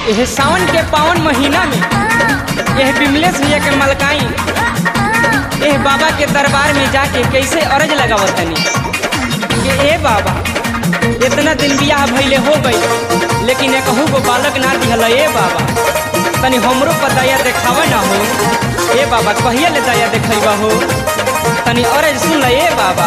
यह सावन के पावन महीना में यह बिमलेश भैया के मलकाई यह बाबा के दरबार में जाके कैसे अरज लगावत तनी कि ए बाबा इतना दिन बियाह भइले हो गई लेकिन एक कहूँ को बालक ना दिहल ए बाबा तनी हमरो पर दया देखावा ना हो ए बाबा कहिया ले दया देखैबा हो तनी अरज सुन ल ए बाबा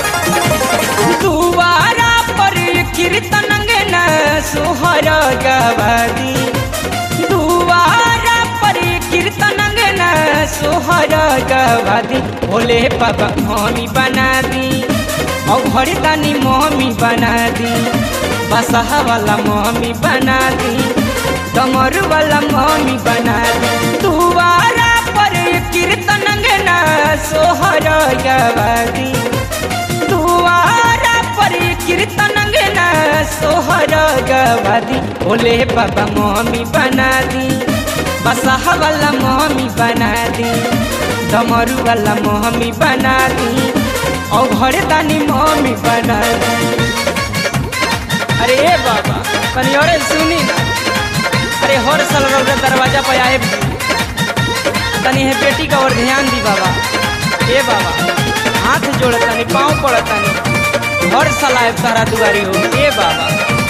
दुआरा पर कीर्तन न सोहर गवादी दुआरा पर कीर्तन न सोहर गवादी भोले बाबा मम्मी बना दी और घर दानी मम्मी बना दी बसहा वाला मम्मी बना दी डमर वाला मम्मी बना दी दुआरा पर कीर्तन न सोहर गवादी दुआरा पर कीर्तन न सोहर गवादी भोले बाबा मम्मी बना दी बसहा वाला मम्मी बना दी डमरू वाला मम्मी बना दी और घर दानी मम्मी बना दी अरे ए बाबा तनी अरे सुनी ना अरे हर साल रौदा दरवाजा पर आए तनी है बेटी का और ध्यान दी बाबा ए बाबा हाथ जोड़ तनी पाँव पड़ तनी हर साल आए तारा दुआरी हो ए बाबा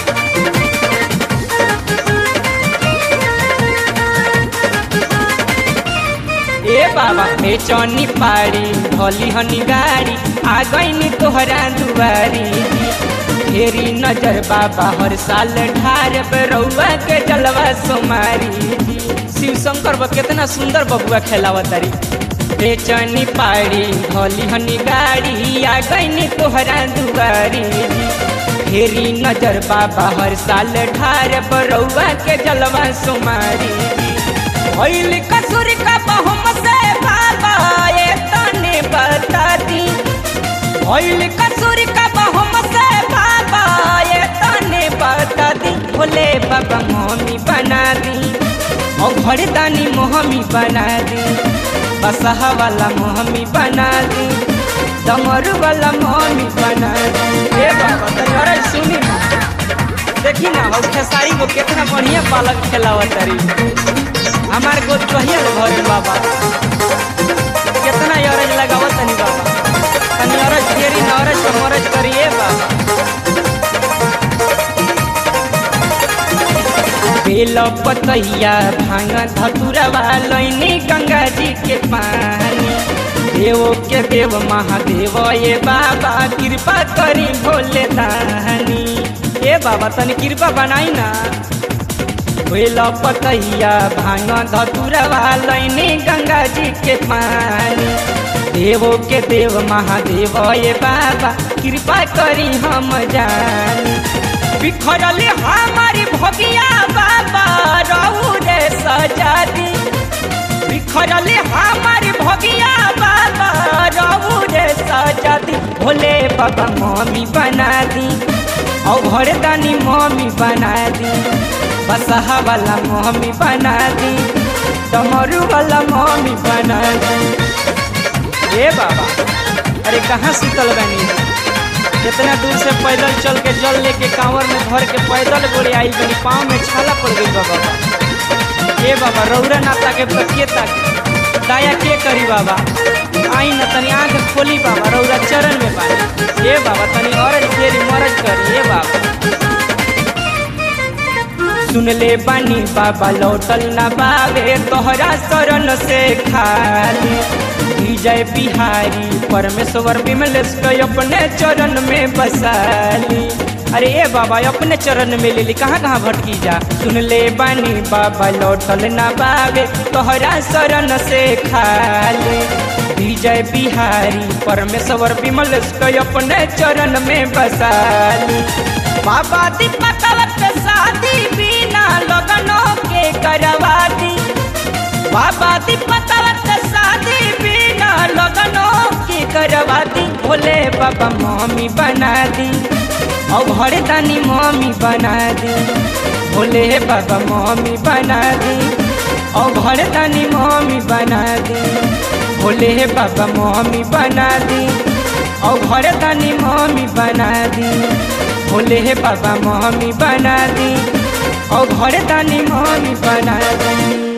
ए बाबा ए चौनी पारी भोली हनी गाड़ी आ गईनी तोहरा दुआरी फेरी नजर बाबा हर साल ढार रउआ के जलवा सोमारी शिव शंकर बा कितना सुंदर बबुआ खेलावा तारी बेचनी पाड़ी भोली हनी गाड़ी आ गईनी तोहरा दुआरी फेरी नजर बाबा हर साल ढार रउआ के जलवा सोमारी भइल कसूर का बहुम से बाबा ये तने बता दी भइल कसूर का बहुम से बाबा ये तने बता दी भोले बाबा मम्मी बना दी और घर दानी मोहमी बना दी बसहा वाला मोहमी बना दी डमरू वाला मोहमी बना दी ए बाबा तनी अरे सुनी ना देखी ना हो खेसारी को कितना बढ़िया बालक खेलावा तारी हमार को कहिया भरे बाबा कितना अरज लगावत तनी बाबा तनी अरज फेरी न अरज पर मरज करिए बाबा बेल पतैया भांग धतुरवा लैनी गंगा जी के पानी देव के देव महादेव ये बाबा कृपा करी भोले दानी ए बाबा तनी कृपा बनाई ना बेल पतैया भांग धतुरवा लैनी गंगा जी के पानी देवो के देव महादेव ये बाबा कृपा करी हम जानी बिखरल हमारी भगिया बाबा रहू रे सजा दी बिखरल हमारी भगिया बाबा रहू रे सजा दी भोले बाबा मम्मी बना दी और घर दानी मम्मी बना दी बसहा वाला मम्मी बना दी डमरू वाला मम्मी बना दी ए बाबा अरे कहाँ सुतल बनी कितना दूर से पैदल चल के जल लेके कांवर में भर के पैदल गोली आई बनी पाँव में छाला पड़ गई बाबा ए बाबा रौरा नाता के बतिए तक दाया के करी बाबा आई न तनी आंख खोली बाबा रौरा चरण में बानी ए बाबा तनी औरज फेरी मरज करी ए बाबा सुन ले बानी बाबा लौटल ना बावे तोहरा शरण से खाली विजय बिहारी परमेश्वर विमलेश के अपने चरण में बसाली अरे ए बाबा अपने चरण में ले ली कहाँ कहाँ भटकी जा सुन ले बानी बाबा लौटल ना बावे तोहरा शरण से खाली विजय बिहारी परमेश्वर विमलेश के अपने चरण में बसाली बाबा दीपकवत शादी बिना लगनों के करवा दी बाबा दीपकवत शादी बिना लगनों के करवा दी भोले बाबा मम्मी बना दी और घर दानी मम्मी बना दी भोले बाबा मम्मी बना दी और घर दानी मम्मी बना दी भोले बाबा मम्मी बना दी और घर दानी मम्मी बना दी भोले बाबा मम्मी बना दी और घर दानी मम्मी बना दी